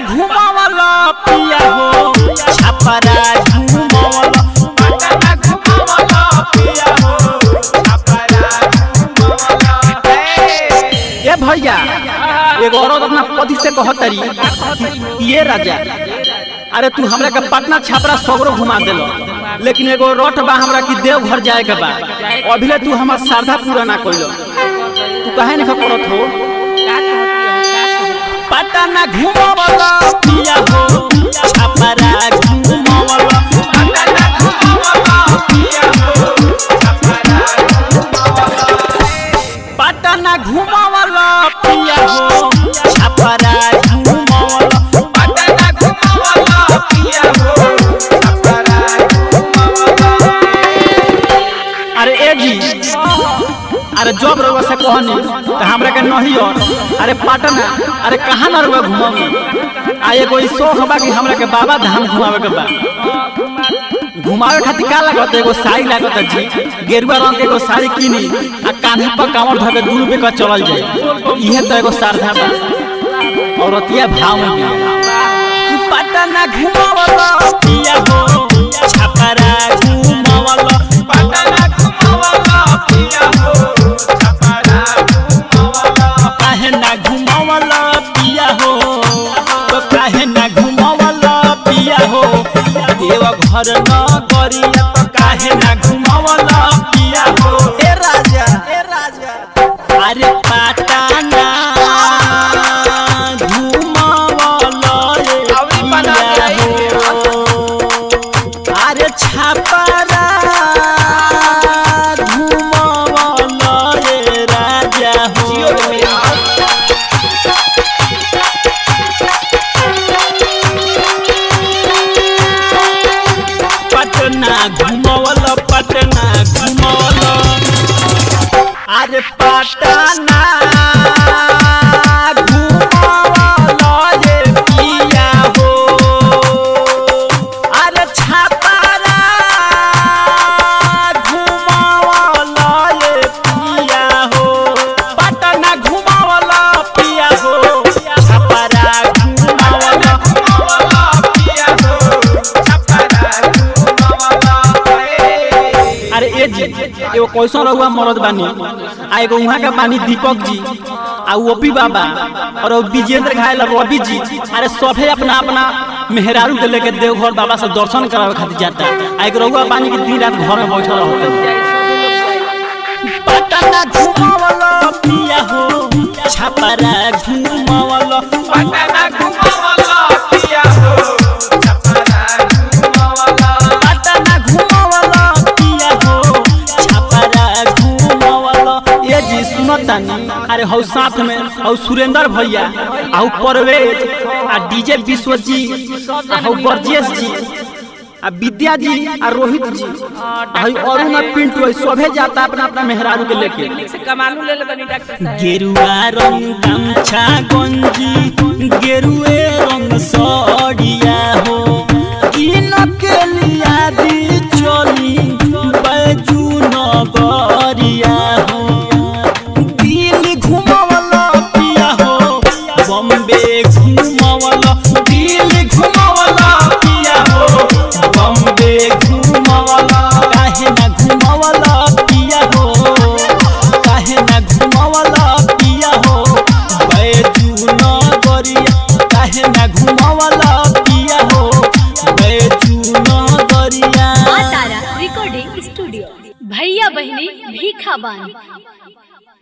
घुमावला पिया हो छपरा घुमावला पटना घुमावला पिया हो छपरा घुमावला ए भैया एगो औरत अपना पति से कहतरी ये राजा अरे तू हमरा के पटना छपरा सगरो घुमा देलो लेकिन एगो रट बा हमरा की देव घर जाए के बा अभिले तू हमर श्रद्धा पूरा ना कइलो तू काहे नहीं करत हो पटना घुमावला पिया हो छपरा घुमावला पटना घुमावला पिया हो छपरा घुमावला पटना घुमावला पिया हो छपरा घुमावला पटना घुमावला पिया हो छपरा घुमावला अरे ए जी अरे जब रउआ से कहनी तो हमरा के नहीं और अरे पटना अरे कहाँ ना रउआ घुमावी आ एगो ई शौक बा कि हमरा के बाबा धाम घुमावे के बा घुमावे खातिर का लागत एगो साड़ी लागत जी गेरुआ रंग के एगो साड़ी किनी आ कान्हे पर कांवर धके दू रुपए का चलल जाए इहे तो एगो श्रद्धा बा औरतिया भाव में भी पटना घुमावला पिया हो छपरा घुमावला पटना घुमावला पिया हो छपरा घुमावला काहे ना घुमावला पिया हो तो काहे ना घुमावला पिया हो देव घर न गरिया तो काहे ना घुमावला पिया हो ए राजा ए राजा अरे पाटाना घुमावला रे अभी बना पिया के हो अरे छापरा घुमावला रे राजा हो जियो रे मिया पटना घुमवल पटना घुमवल अरे पटना घुमवल रे पिया हो अरे छपरा घुमवल रे पिया हो पटना घुमवल पिया हो छपरा घुमवल घुमावला पिया हो छपरा घुमावला अरे ए जी एगो कैसन रहुआ मरद बानी आ एगो उहाँ के बानी दीपक जी आ ओपी बाबा और वो विजेंद्र घायल रवि जी अरे सभे अपना अपना मेहरारू के लेके देवघर बाबा से दर्शन करावे खातिर जाता आ एगो रहुआ बानी के दिन रात घर में बैठल रहते पटना घुमावला पिया हो छपरा घुमावला पटना घुमावला पिया हो छपरा घुमावला पटना घुमावला पिया हो छपरा घुमावला ये जी सुनतानी अरे हौ साथ में हौ सुरेंद्र भैया हौ परवेज आ डीजे विश्वजीत आ हौ बरजेश जी आ विद्या जी आ रोहित जी आ हौ अरुण आ पिंटू है सभे जाता अपना अपना मेहरारू के लेके से कमालू ले ले बनी डॉक्टर साहब गेरुआ रंग गमछा गंजी गेरुए रंग सड़िया हो किन के लिया दी चली बैजू नगरिया हो दिल्ली घुमावला पिया हो बम्बे घुमावला दिल्ली घुमावला पिया हो बम्बे घुमावला काहे ना घुमावला पिया हो काहे ना घुमावला पिया हो बैजू नगरिया काहे ना घुमावला पिया हो बैजू नगरिया माँ तारा रिकॉर्डिंग स्टूडियो भैया बहनी भीखा बानी